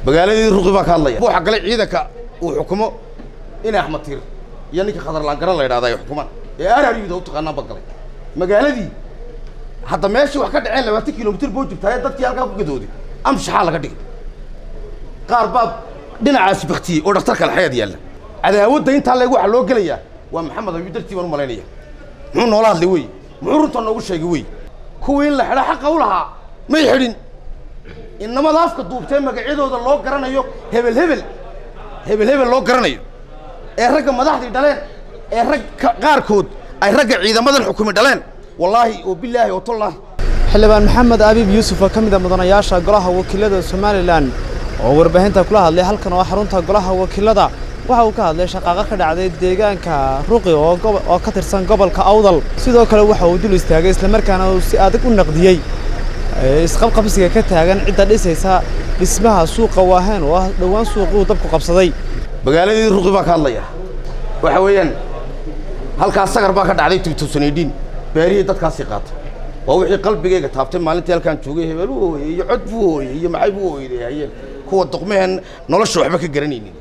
magaaladii ruqi baa ka hadlaya waxa galay ciidanka uu xukumo in axmed tiir iyo ninka khadarlaangaran la yidhahda ay xukumaan ee araryuda u taqaanaan baa galay magaaladii hadda meeshii wax ka dhaceen labaatan kilomitir boo jirtaaye dadkii halkaa ku gadooday amshaxaa laga dhigay qaar baa dhinacaasi baktiyey oo dhakhtarka laxayaad yaalla cadaawadda intaa leeg waxaa loo gelayaa waa maxamed abiib dartii baan u malaynaya muxuu noola hadlay wey muxuu runta noogu sheegay wey kuwii in la xidha xaqa u lahaa may xidhin inamada afka duubtee magacyadooda loo garanayo hebel hebel hebel hebel loo garanayo ee ragga madaxdii dhaleen ee rag qaarkood ay ragga ciidamadan xukumi dhaleen wallaahi oo bilaahi oo tallaahi xildhibaan maxamed abiib yuusuf oo ka mid a mudanayaasha golaha wakiilada somalilan oo warbaahinta kula hadlay halkan oo xarunta golaha wakiilada waxa uu ka hadlay shaqaaqo ka dhacday deegaanka ruqi oo ka tirsan gobolka awdal sidoo kale waxa uu dul istaagay islamarkaana uu si adag u naqdiyey isqabqabsiga ka taagan cidda dhisaysa dhismaha suuqa waaheen oo ah dhowaan suuquu dabku qabsaday magaaladii ruqi baa ka hadlaya waxa weeyaan halkaas sagar baa ka dhacday tibtusanidhiin beerihii dadkaasii qaatay waa wixii qalbigayga taabtay maalintii halkaan joogay hebel u hooyey iyo cod buu hooyey iyo maxay buu hooyday kuwa doqmehen nolosha waxba ka garanaynin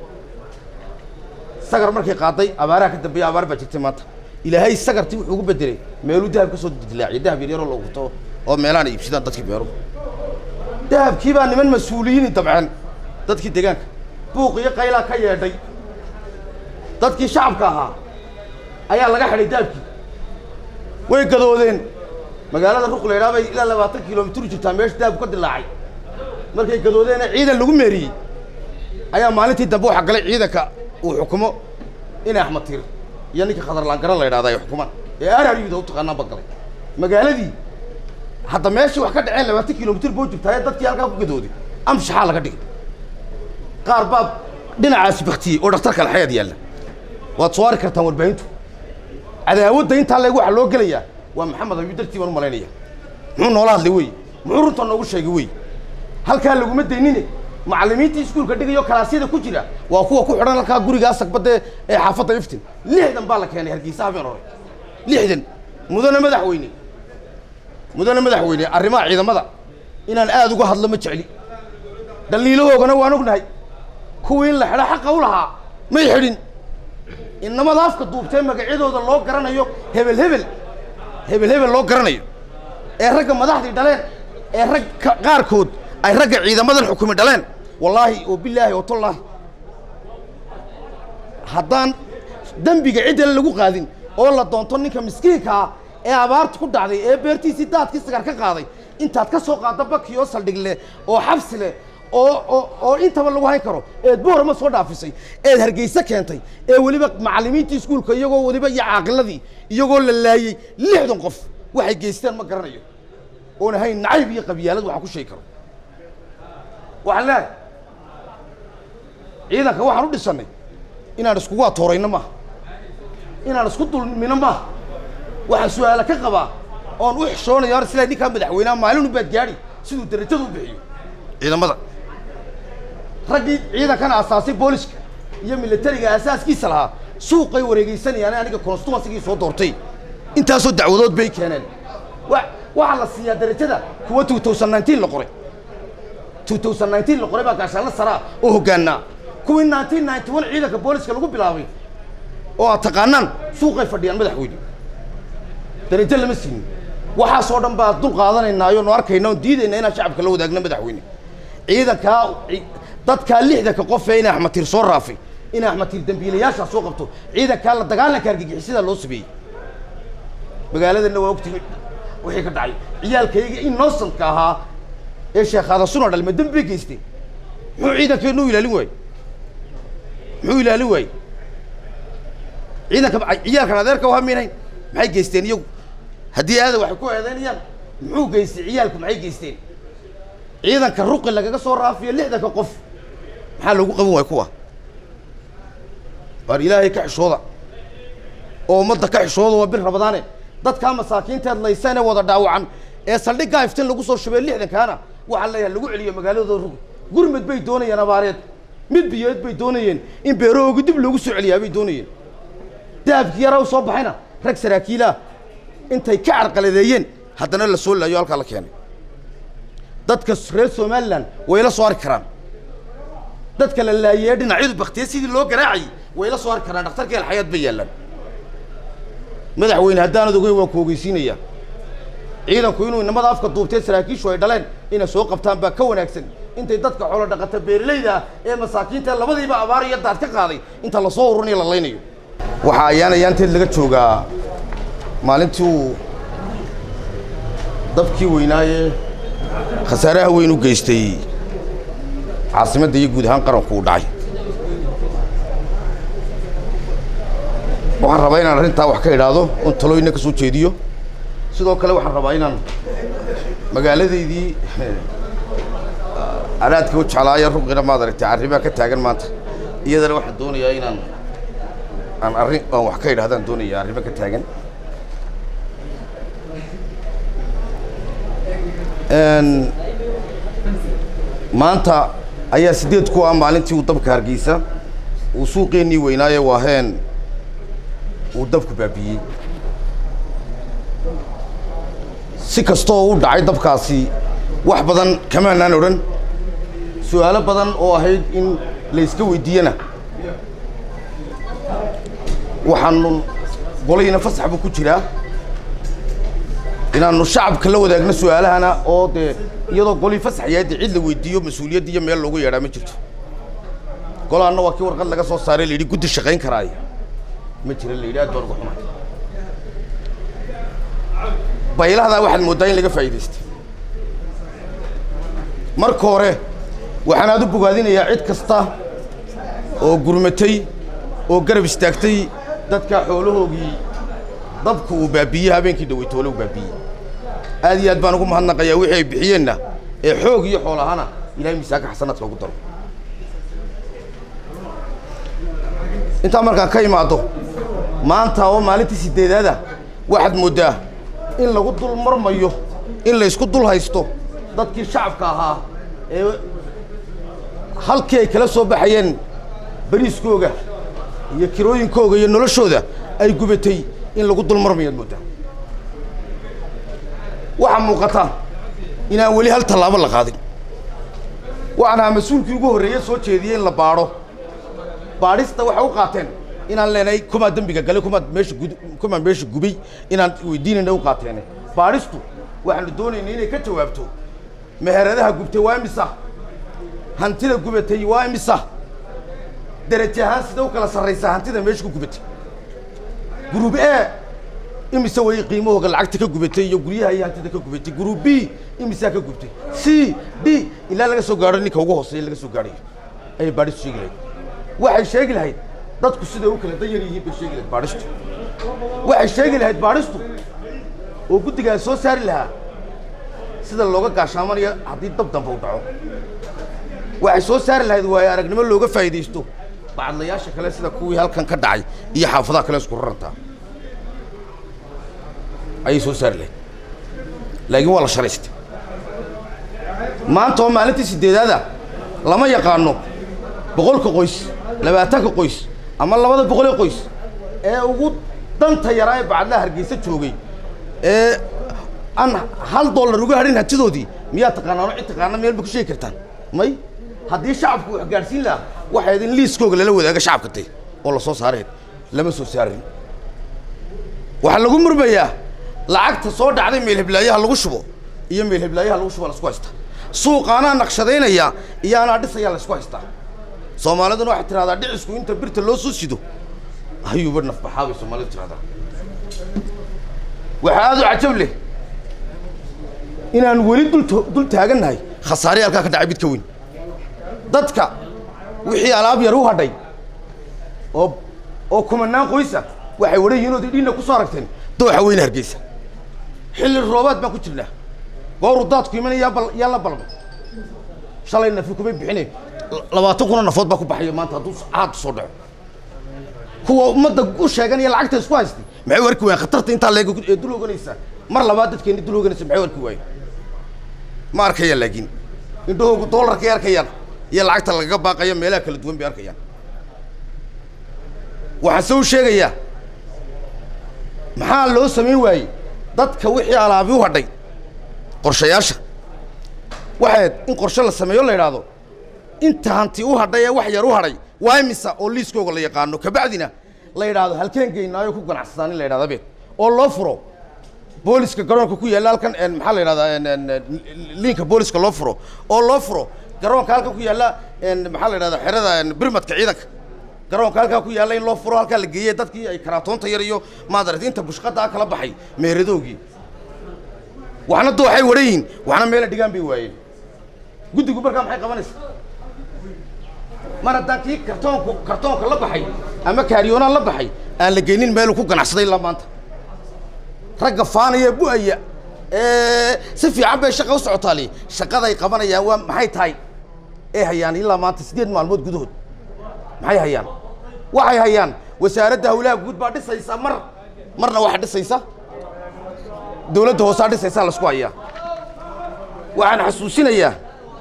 sagar markay qaaday abaaraha ka dambeeya abaar baa jirtay maanta ilaahay sagartii wuxuu ugu bedelay meeluu dahab ka soo dilaaciyay dahab yaryaroo la urto oo meelahan ay iibsadaan dadkii beeruhu dahabkii baa niman mas-uuliyiini dabceen dadkii deegaanka buuq iyo qaylaa ka yeedhay dadkii shacabka ahaa ayaa laga xidhay dahabkii way gadoodeen magaalada ruq la yidhaha bay ilaa labaatan kilomitir jirtaa meesha dahabku ka dilaacay markay gadoodeena ciidan lagu meeriyey ayaa maalintii dambe waxaa galay ciidanka uu xukumo in axmed tiir iyo ninka khadarlaangaran la yidhahda ay xukumaan ee araryuda u taqaanaan baa galay magaaladii hadda meeshii wax ka dhaceen labaatan kilomitir boo jirtaaye dadkii halkaa ku gadooday amshaxaa laga dhigay qaar baa dhinacaasi baktiyey oo dhakhtarka laxayaad yaalla waad soo ari kartaan warbaahintu cadaawadda intaa leeg waxaa loo gelayaa waa maxamed abiib dartii baan u malaynaya muxuu noola hadlay wey muxuu runta noogu sheegay wey halkaa laguma daynine macallimiintii iskuulka dhigayo kalaasyada ku jira waa kuwa ku xidhan halkaa gurigaa sagbadde ee xaafadda iftin lixdan baa la keenay hargeysa habeen hore lixdan mudane madaxweyne mudane madaxweyne arrimaha ciidamada inaan aada uga hadlo ma jecli dhaliilahoogana waan ognahay kuwii in la xidha xaqa u lahaa may xidhin inamada afka duubtee magacyadooda loo garanayo hebel hebel hebel hebel loo garanayo ee ragga madaxdii dhaleen ee rag qaarkood ay ragga ciidamadan xukumi dhaleen wallaahi oo bilaahi oo tallaahi haddaan dembiga ciddale lagu qaadin oo la doonto ninka miskiinka ah ee abaartu ku dhacday ee beertiisii daadkii sigar ka qaaday intaad ka soo qaaddo baki oo saldhig leh oo xabsi leh oo oo oo intaba lagu hayn karo eed boorama soo dhaafisay eed hargeyse keentay ee weliba macallimiintii iskuulka iyagoo weliba iyo caaqiladii iyagoo la laayey lixdan qof waxay geysteen ma garanayo oon ahayn nacayb iyo qabyaalad waxaa ku sheegi karo waxaan leehay ciidanka waxaan u dhisannay inaan iskugu atoorayno maaha inaan isku dulmino maaha waxaan su-aala ka qabaa oon u xishoonayo ar sila ninkaa madaxweyneha maalinu baad gaadhi siduu darajada u bixiyo ciidamada raggii ciidankana asaasay booliska iyo militariga asaaskiisa lahaa suuqay wareegeysanayaan aniga constituensigii soo doortay intaasoo dacwadood bay keeneen wa waxaa la siiyaa darajada kuwa two thousand nineteen la qoray two thousand nineteen la qoray baa gaashaanla saraa oo hoggaanaa kuwii nineteen ninety one ciidanka booliska lagu bilaabay oo aad taqaanaan suuqay fadhiyaan madaxweyne darajo lama siinin waxaasoo dhan baa dul qaadanaynaayo nu arkayna oon diidayna inaan shacabka la wadaagno madaxweyne ciidankaa dadkaa lixdanka qof ee in axmed tiir soo raafay in axmed tiir dambiilayaashaa soo qabto ciidankaa la dagaalanka argagixisada loo sameeyey magaaladana waa ogtimi wixii ka dhacay ciyaalkayga innocentka ahaa ee sheekhaada suna dhalma dembi bay geysteen muxuu ciidankeenu u ilaalin waayey muxuu ilaalin waayey ciidanka ciyaalkan adeerka u haminayn maxay geysteen iyagu haddii aada waxay ku eedeynayaan muxuu geystay ciyaalku maxay geysteen ciidanka ruqi lagaga soo raafiyo lixdanka qof maxaa loogu qaban waaya kuwa waar ilaahay ka xishooda oo ummadda ka xishooda waa bir rabadaane dadkaa masaakiinteed laysan ee wada dhaawacan ee saldhiggaa iftin lagu soo shubay lixdankaana waxaa leeyahay lagu celiyo magaaladooda ruqi gurmad bay doonayeen abaareed mid biyeed bay doonayeen in beerahooga dib loogu soo celiyaa bay doonayeen dahabkii yaraa u soo baxayna rag saraakiilaah intay ka carqaladeeyeen haddana la soo laayo halkaa la keenay dadka reer somalilan way la soo ari karaan dadka la laayee dhinacyadu baktiye sidii loo garaacayay way la soo hari karaan dhakhtarka alxayaad bay yaallaan madaxweyne haddaanad ogeyn waan ku ogeysiinayaa ciidanku inuu inamada afka duubtee saraakiishu ay dhaleen inay soo qabtaan baa ka wanaagsan intay dadka xoolo dhaqata beeralayda ah ee masaakiinta labadiiba abaar iyo daad ka qaaday inta lasoo ururinayo la laynayo waxaa ayaan ayaanteed laga joogaa maalintii uu dabkii weynaaye khasaaraha weyn u geystay caasimadda iyo guud ahaan qaranku uu dhacay waxaan rabaa inaan arrintaa wax ka idhaahdo oon talooyina ka soo jeediyo sidoo kale waxaan rabaa inaan magaaladaydii anaadka u jeclaaya ruqina maad aragtay arrimaa ka taagan maanta iyadana waxaan doonayaa inaan aan arrin aan wax ka idhahdaan doonaya arrimo ka taagan maanta ayaa sideed ku ah maalintii uu dabka hargeysa uu suuqeennii weynaaye waaheen uu dabku baabiiyey si kasta oo u dhacay dabkaasi wax badan kamaanaan odhan su-aalo badan oo ahayd in la iska weydiiyana waxaanu golayna fasax buu ku jiraa inaanu shacabka la wadaagno su-aalahana oo dee iyadoo golii fasax yahay dee cid la weydiiyo mas-uuliyadda iyo meel loogu yeedhaa ma jirto golaanna waa kii warqad laga soo saaray la yidhi guddi shaqayn karaaya ma jira la yidhi aad baan uga xumaay baylahdaa waxaad mooddaa in laga faa'iidaystay marka hore waxaan aad u bogaadinayaa cid kasta oo gurmatay oo garab istaagtay dadka xoolahoogii dabku uu baabiiyey habeenkii dhaweytoole uu baabiiyey aad iyo aad baan ugu mahadnaqayaa wixii ay bixiyeenna ee xoog iyo xool ahana ilahay miisaanka xasanaadka ugu daro intaa markaan ka imaado maanta oo maalintii sideedaada waxaad mooddaa in lagu dul marmayo in la isku dul haysto dadkii shacabka ahaa ee halkii ay kala soo baxayeen bariiskooga iyo kirooyinkooga iyo noloshooda ay gubatay in lagu dul marmayaad mooddaa waxaa muuqata inaan weli hal tallaabo la qaadin waxaan ahaa mas-uulkii ugu horreeye soo jeediyey in la baadho baadhista waxay u qaateen inaan leenahay kumaa dembiga galay kumaa meesha gud kumaa meesha gubay inaan weydiinayna u qaateene baadhistu waxaanu doonaynay inay ka jawaabto meheradaha gubtay waa imisa hantida gubatay waa imisa deraje ahaan sida u kala sarraysaa hantida meesha ku gubatay gruub e imise way qiimahooga lacagta ka gubatay iyo guryaha iyo hantida ka gubatay gruub b imisaa ka gubtay c d ilaa laga soo gaadho ninka ugu hooseeya laga soo gaadhayo ayay baadhistu sheegi lahayd waxay sheegi lahayd dadku siday u kala danyar yihiin bay sheegi lahayd baadhistu waxay sheegi lahayd baadhistu oo guddigaa soo saari lahaa sida looga gaashaamanayo haddii dab damba u dhaco waxay soo saari lahayd waayo aragnimo looga faa'iidaysto bacadlayaasha kale sida kuwii halkan ka dhacay iyo xaafadaha kale isku rarantaa ayay soo saari lahayd laakiin waa la sharaystay maanta oo maalintii sideedaada lama yaqaano boqolka qoys labaatanka qoys ama labada boqolee qoys ee ugu danta yaraa ee bacadlaha hargeysa joogay ee aan hal dollar uga hadhin hantidoodii miyaa taqaanaano cid taqaana meel ba ku sheegi kartaan may haddii shacabku wax gaadhsiin lahaa waxay idin liiskooga lala wadaaga shacabka tay oo la soo saarayd lama soo saarin waxaa lagu murmayaa lacagta soo dhacday meelheblaayaha lagu shubo iyo meelheblaayaha lagu shubo lasku haystaa suuqaanaa naqshadaynaya iyo anaa dhisayaa laysku haystaa soomaaliduna waxay tidhahdaa dhicisku inta birta loo soo sido ayuuba nafbaxaa bay soomaalidu tidhahdaa waxaa aad u cajab leh inaan weli dul dul taagannahay khasaare halkaa ka dhacay mid ka weyn dadka wixii alaab yar u hadhay oo oo kumanaan qoysa waxay wadhan yihiin ood idhiinna ku soo aragteen dooxa weyne hargeysa xilli roobaad baan ku jirnaa gooruu daadku imanaya yaa bal yaa la balmay shalay nafi kumay bixine labaatan kuna nafood baa ku baxaya maanta hadduu caad soo dhaco kuwa ummadda u sheeganaya lacagta isku haystay maxay u arki waayeen khatarta intaa leeg ee dul oganaysa mar labaad dadkeeni dul oganaysa maxay u arki waayeen ma arkayaan laakiin indhahoogu doolarkay arkayaan iyo lacagta lagaga baaqaya meelaha kala duwan bay arkayaan waxaan se u sheegayaa maxaa loo samayn waayey dadka wixii alaabi u hadhay qorshayaasha waxayd in qorshe la sameeyo la idhaahdo inta hanti u hadhay ee wax yar u hadhay waa imisa oo liiskooga la yaqaano kabacdina la yidhaahdo halkeen geynaayo ku ganacsadaan in la yidhahda beed oo loo furo booliska garoonka ku yaalla halkan en, maxaa la yidhahdaa en, en, en, liinka booliska loo furo oo loo furo garoonka halkan ku yaalla en, maxaa la yidhahdaa xerada en, birmadka ciidanka garoonka halkaa ku yaalla in loo furo halkaa la geeyey dadkii ay karaatoonta yar iyo maadarata inta bushqadaa kala baxay meeradoogii waxna dooxay wadhan yihiin waxna meela dhigaan bay waayeen guddigu markaa maxay qabanaysaa mar haddaan kii kartoonku kartoonka la baxay ama kaaryoonaan la baxay aan la geynin meeluu ku ganacsaday ilaa maanta ragga faanaya bu-aya ee si fiican bay shaqa u socotaali shaqaday qabanayaan waa maxay tahay ee hayaan ilaa maanta siddeed maalmood gudahood maxay hayaan waxay hayaan wasaaradda hawlaha guud baa dhisaysa mar marna waxaa dhisaysa dawladda hoosaa dhisaysaa laisku hayaa waxaan xasuusinayaa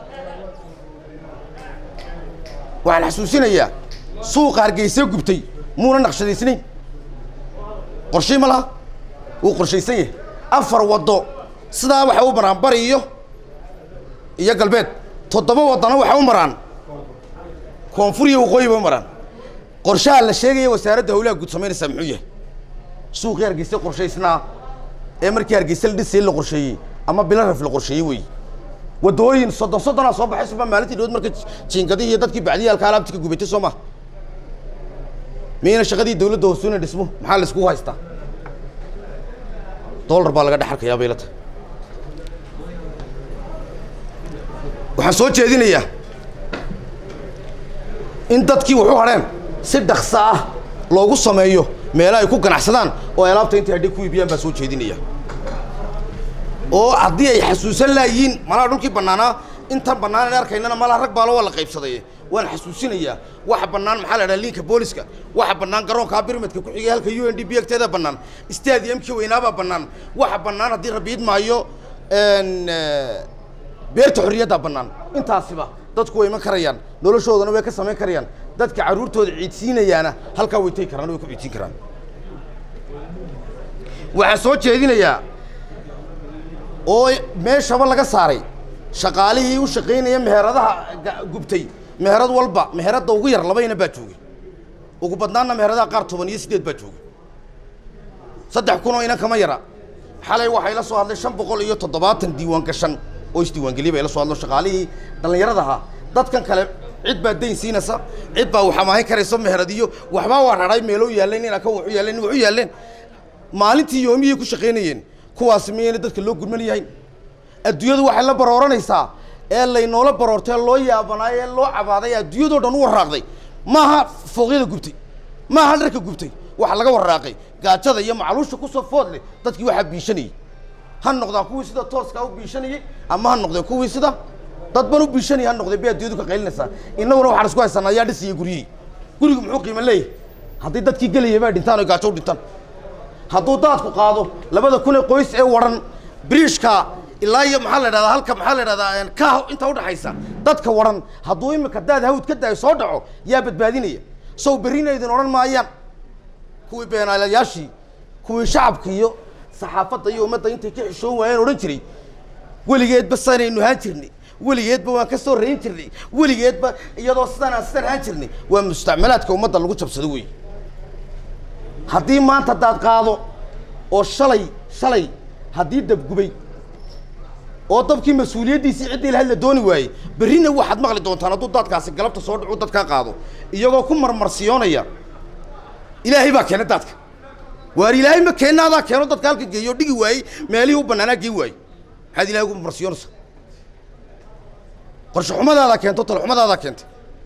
waxaan xasuusinayaa suuqa hargeysa gubtay muuna naqshadaysnayn qorshay ma laha wuu qorshaysan yahay afar waddo sidaa waxay u maraan bari iyo iyo galbeed toddoba waddana waxay u maraan koonfur iyo waqooyi bay u maraan qorshaha la sheegaya wasaaradda hawlaha guud samaynaysaa muxuu yahay suuqii hargeysa qorshaysnaa ee markii hargeysa la dhisayay la qorsheeyey ama bilaraf la qorsheeyey weeye waddooyin soddon soddonaa soo baxay suma maalintii dhawood marka jiingadihii iyo dadkii bacdiyaalka alaabti ka gubatay soo maha miyayna shaqadii dawladda hoosuuna dhismo maxaa la iskugu haystaa dollar baa laga dhex arkayaa bay la tahay waxaan soo jeedinayaa in dadkii wuxu hadheen si dhakso ah loogu sameeyo meelo ay ku ganacsadaan oo ay alaabta intay hadhay ku iibiyaan baa soo jeedinaya oo haddii ay xasuusan laayiin malaha dhulkii bannaanaa intan bannaan aan arkaynana malaha rag baalo waa la qaybsaday waan xasuusinayaa waxa bannaan maxaa la dhaha liinka booliska waxa bannaan garoonkaa birmadka ku xigay halka u n d b agteeda bannaan stadiumkii weynaabaa bannaan waxa bannaan haddii rabiid maayo beerta xorriyaddaa bannaan intaasiba dadku way iman karayaan noloshoodana way ka samayn karayaan dadka carruurtooda ciidsiinayaana halkaa way tegi karaan way ku ciidsiin karaan waxaan soo jeedinayaa oo meeshaba laga saaray shaqaalihii u shaqaynaya meheradaha ga- gubtay meherad walba meheradda ugu yar labayna baa joogay ugu badnaanna meheradaha qaar toban iyo siddeed baa joogay saddex kun oo inan kama yara xalay waxay la soo hadlay shan boqol iyo toddobaatan diiwaan gashan oo isdiiwaangeliyay bay la soo hadlo shaqaalihii dhallinyarada ahaa dadkan kale cid baa dayn siinaysa cid baa waxamaahin karaysa meheradiyo waxbaa waa raray meeloo yaalleen ina ka waxu yaalleen waxu yaalleen maalintii yoomiyay ku shaqaynayeen kuwaasi miyayna dadka loo gudman yahayn adduunyadu waxay la barooranaysaa ee laynoola baroortay ee loo yaabanaay ee loo cabaaday ee adduunyadoo dhan u waraaqday maaha fooqyada gubtay maaha dharka gubtay waxa laga waraaqay gaajada iyo macluusha kusoo food leh dadkii waxaa biishanayay ha noqdaan kuwii sida tooskaa u biishanayay ama ha noqdeen kuwii sida dadban u biishanayay ha noqdeen bay adduunyadu ka qaylinaysaa innaguna waxaan isku haysanaa ayaa dhisaya guryihii gurigu muxuu qiimo leeyahay haddii dadkii gelayay baa dhintaan oo gaajo u dhintaan hadduu daadku qaado labada kun ee qoys ee waran biriishka ilaa iyo maxaa la idhahdaa halka maxaa la idhahdaa ka inta udhaxaysa dadka waran hadduu imika daad hawd ka daayo soo dhaco yaa badbaadinaya sow berrina idin odhan maayaan kuwii beenaalayaashii kuwii shacabka iyo saxaafadda iyo ummadda intay ka xishoon waayeen odhan jiray weligeedba sanaynu haan jirnay weligeedba waan ka soo rayn jirnay weligeedba iyadoo sidaan aan sidan haan jirnay waa mustacmalaadka ummadda lagu jabsado wey haddii maanta daad qaado oo shalay shalay haddii dabgubay oo dabkii mas-uuliyaddiisii ciddii lahayd la dooni waayey berrina waxaad maqli doontaan hadduu daadkaasi galabta soo dhacu dadkaa qaado iyagoo ku marmarsiyoonaya ilaahay baa keena daadka waar ilaahay ma keenna adaa keeno dadka halka geeyo dhigi waayey meelihii u bannaanaa geen waayey maxaad ilahay ugu marmarsiyoonaysa qorshe xumadaadaa keento talo xumadaadaa keentay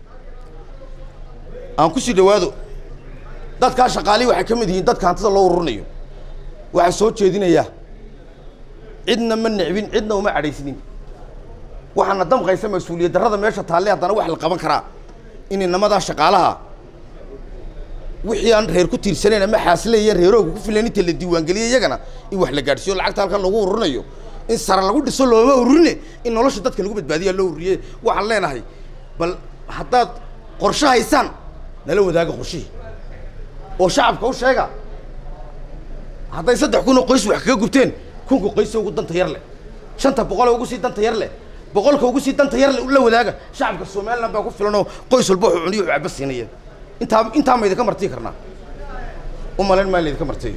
aan ku sii dhawaado dadkaa shaqaalihii waxay ka mid yihiin dadka hantida loo ururinayo waxaa soo jeedinayaa cidna ma necbin cidna uma cadhaysnin waxaana damqaysa mas-uuliyad darrada meesha taalle haddana wax la qaban karaa in inamadaa shaqaalaha wixii aan reer ku tiirsanayn ama xaasilayeen reerooga ku filan inta la diiwaangeliyay iyagana in wax la gaadhsiiyo lacagta halkan lagu ururinayo in sare lagu dhiso looma ururine in nolosha dadka lagu badbaadiyaa loo ururiye waxaan leenahay bal haddaad qorshe haysaan nala wadaaga qorshihii oo shacabka u sheega hadday saddex kun oo qoys wax kaga gubteen kunka qoysa ugu danta yar leh shanta boqol ee ugu sii danta yar leh boqolka ugu sii danta yar la wadaaga shacabka somaliland baa ku filan oo qoys walba wuxuu cuniyo wuxuu caba siinaya intaa intaa ma idinka martii karnaa u malayn maa laydinka martiyo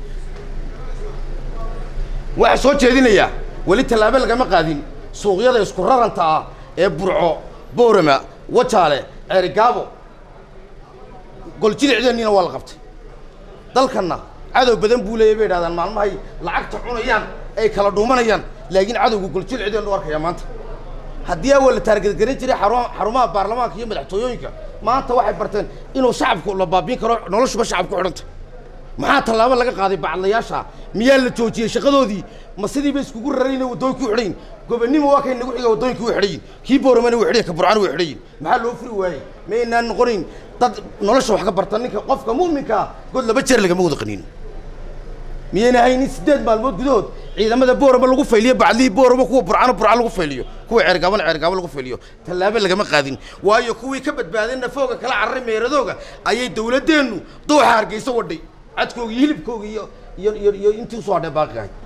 waxaa soo jeedinayaa weli tallaabo lagama qaadin suuqyada isku raranta ah ee burco boorama wajaale ceerigaabo goljidicdeeniina waa la qabtay dalkanna cadow badan buu leeyahy bay idhahdaan maalmahay lacagta cunayaan ay kala dhuumanayaan laakiin cadowga goljidicdeenu arkaya maanta haddii awal la taargadgaran jiray xaruma xarumaha baarlamaanka iyo madaxtooyooyinka maanta waxay barteen inuu shacabku la baabiin karo noloshuba shacab ku xidhanta maxaa tallaabo laga qaaday bacadlayaasha miyaa la joojiyey shaqadoodii ma sidiiba iskugu rarayna waddooyinka u xidhayin gobonnimo waa kay nagu xiga waddooyinka u xidhayin kii booramana way xidhayin ka burcana way xidhayin maxaa loo furi waayey maynaan noqonayn dad nolosha wax ka barta ninka qofka mu'minkaa god laba jeer lagama wada qaniin miyayna haynin siddeed maalmood gudahood ciidamada boorama lagu fayliyo bacdlihii boorama kuwa burcana burca lagu fayliyo kuwa ceergaabana ceergaabo lagu fayliyo tallaabo lagama qaadin waayo kuwii ka badbaadeen nafooga kala carray meeradooga ayay dawladdeennu dooxa hargeysa wadhay cadkooga iyo hilibkooga iyo iyo iyo iyo intii usoo hadhee baaqi ahayd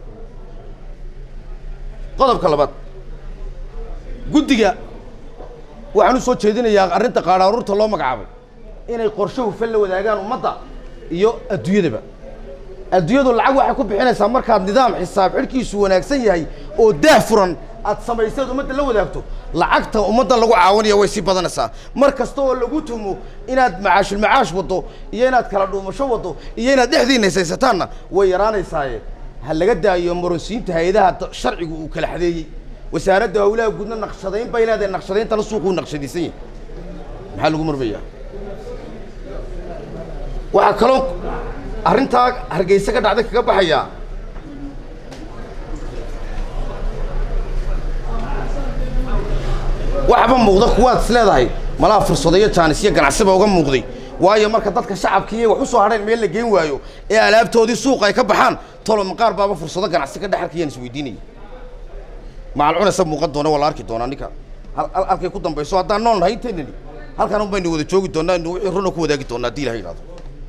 qodobka labaad guddiga waxaan u soo jeedinayaa arrinta qaadhaaruurta loo magacaabay inay qorshe hufan la wadaagaan ummadda iyo adduunyadaba adduunyadu lacag waxay ku bixinaysaa markaad nidaam xisaab xidhkiisu wanaagsan yahay oo daah furan aad samayseed ummadda la wadaagto lacagta ummadda lagu caawinaya way sii badanaysaa mar kasta oo lagu tumo inaad macaashulmacaash waddo iyo inaad kala dhuumasho waddo iyo inaad dhexdiina haysaysataanna way yaraanaysaaye ha laga daayo maronsiinta hay-adaha sharcigu uu kala xadeeyey wasaaradda hawlaha guudna naqshadayn bay leedahay naqshadayntana suuquu naqshadaysan yahay maxaa lagu murmayaa waxaa kaloo arrintaa hargeysa ka dhacday kaga baxayaa waxba muuqda kuwaad is leedahay malaha fursadayo jaanis iyo ganacsiba uga muuqday waayo marka dadka shacabkiiy wax u soo hadheen meel la geen waayo ee alaabtoodii suuqa ay ka baxaan tolo maqaar baaba fursado ganacsi ka dhex arkayaan isweydiinaya macal cunaysa muuqan doona waa la arki doonaa ninka halkay ku dambayso haddaan nool nahay inteynani halkan un baynu wada joogi doonaa inu wixii runa ku wadaagi doonaa haddii ilaha yidhahdo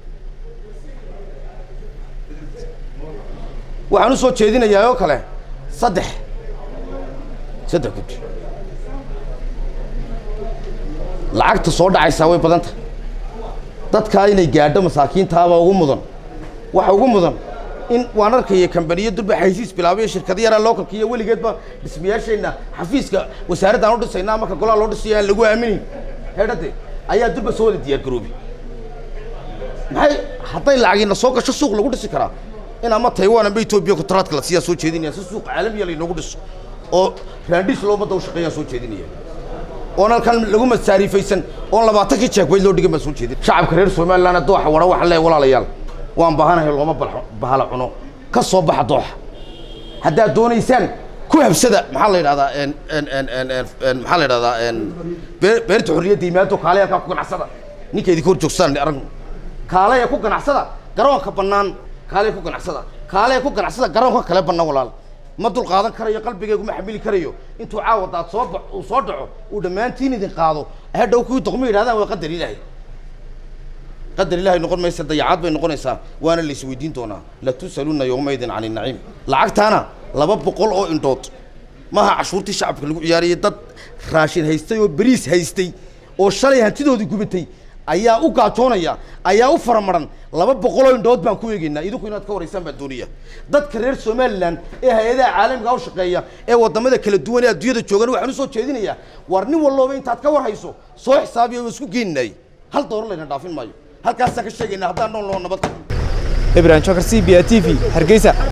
waxaan u soo jeedinayaa oo kale saddex saddex guddi lacagta soo dhacaysaa way badanta dadkaa inay gaadho masaakiintaaba ugu mudan waxa ugu mudan in waan arkaya kambaniyo durba xaysiis bilaabay shirkado yaraa localka iyo weligeedba dhismayaasheenna xafiiska wasaaraddaan u dhisaynaa marka golaha loo dhisayo aan lagu aaminin heedhade ayaa durba soo wada diyaar garoobay maxay hadday lacagina soo gasho suuq lagu dhisi karaa in ama taiwan amba etoobiya kontraadka la siiyaa soo jeedinaya si suuq caalamiya laynoogu dhiso oo raandhiis loo ummadda u shaqeeyaan soo jeedinaya oon halkan lagu masaariifaysan oon labaatankii jeekweyd loo dhigan baan soo jeedin shacabka reer somaliland dooxa wara waxaan leeyahay walaalayaal waan baahanahay looma bal bahala cuno ka soo baxa dooxa haddaad doonaysaan ku habsada maxaa la yidhahdaa maxaa la yidhahdaa beerta xorriyadda yimaado kaale halkaa ku ganacsada ninka idinka hor joogstaan aragno kaaleya ku ganacsada garoonka bannaan kaaleya ku ganacsada kaaleya ku ganacsada garoonka kale bannaan walaal ma dul qaadan karayo qalbigaygu ma xamili karayo intuu caawa daad soo ba uu soo dhaco uu dhammaantiin idin qaado hadhow kuwii doqmo yidhahdaan waa qadar ilaahay qadar ilaahay noqon maysa dayacaad bay noqonaysaa waana la isweydiin doonaa latusaluna yowmaydin can inaciim lacagtaana laba boqol oo indhood maaha cashuurtii shacabka lagu ciyaarayay dad raashin haystay oo beriis haystay oo shalay hantidoodii gubatay ayaa u gaajoonaya ayaa u faramaran laba boqoloo indhood baan ku eegaynaa idinku inaad ka waraysaan baan doonaya dadka reer somaliland ee hay-adaha caalamiga u shaqeeya ee waddamada kala duwan ee adduunyada joogan waxaan u soo jeedinayaa war nin walloba intaad ka war hayso soo xisaabiya waa isku geeninay hal doolar layna dhaafin maayo halkaasaan ka sheegaynaa haddaan nool noo nabad ibrahim jokar c b a t v hargeysa